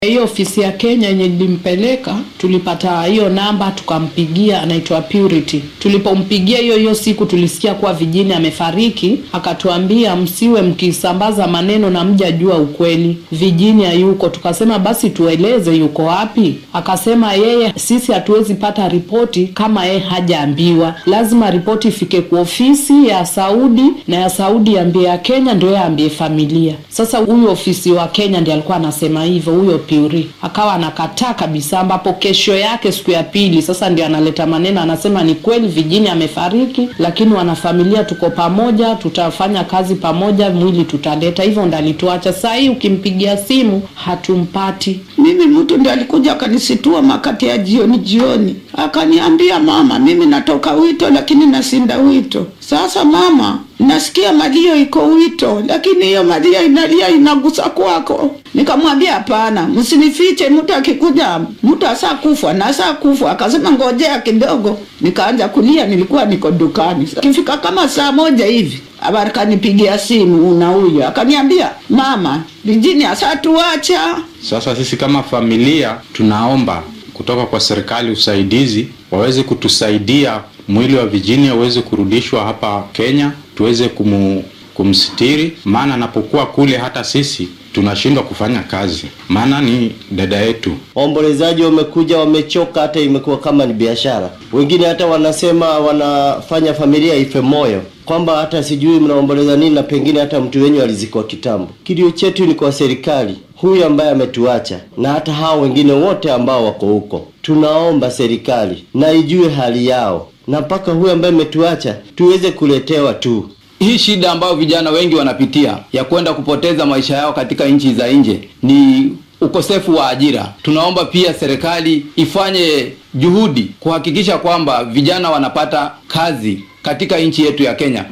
Hiyo ofisi ya Kenya yenye nilimpeleka, tulipata hiyo namba tukampigia, anaitwa Purity. Tulipompigia hiyo hiyo siku tulisikia kuwa Vijini amefariki, akatuambia msiwe mkisambaza maneno na mjajua ukweli, Vijini hayuko. Tukasema basi tueleze yuko wapi. Akasema yeye, sisi hatuwezi pata ripoti kama yeye hajaambiwa, lazima ripoti ifike kwa ofisi ya Saudi na ya Saudi ambie ya Kenya ndio yeye ambie familia. Sasa huyu ofisi wa Kenya ndiye alikuwa anasema hivyo, huyo Puri akawa anakataa kabisa, ambapo kesho yake siku ya pili sasa ndio analeta maneno, anasema ni kweli Vijini amefariki, lakini wanafamilia tuko pamoja, tutafanya kazi pamoja, mwili tutaleta. Hivyo ndo alituacha. Saa hii ukimpigia simu hatumpati. Mimi mtu ndiye alikuja akanisitua makati ya jioni jioni, akaniambia mama, mimi natoka wito lakini nasinda wito. Sasa mama, nasikia malio iko wito, lakini hiyo malio inalia inagusa kwako. Nikamwambia hapana, msinifiche, mtu akikuja mtu asa kufa na asa kufa. Akasema ngojea kidogo, nikaanza kulia, nilikuwa niko dukani. Kifika kama saa moja hivi akanipigia simu, una huyo, akaniambia mama, Vijini asa tuacha. Sasa sisi kama familia tunaomba kutoka kwa serikali usaidizi, waweze kutusaidia mwili wa Vijini aweze kurudishwa hapa Kenya, tuweze kumu, kumsitiri, maana anapokuwa kule hata sisi tunashindwa kufanya kazi, maana ni dada yetu. Waombolezaji wamekuja wamechoka, hata imekuwa kama ni biashara. Wengine hata wanasema wanafanya familia ife moyo, kwamba hata sijui mnaomboleza nini, na pengine hata mtu wenyu alizikwa kitambo. Kilio chetu ni kwa serikali, huyu ambaye ametuacha na hata hao wengine wote ambao wako huko. Tunaomba serikali na ijue hali yao, na mpaka huyu ambaye ametuacha tuweze kuletewa tu hii shida ambayo vijana wengi wanapitia ya kwenda kupoteza maisha yao katika nchi za nje ni ukosefu wa ajira. Tunaomba pia serikali ifanye juhudi kuhakikisha kwamba vijana wanapata kazi katika nchi yetu ya Kenya.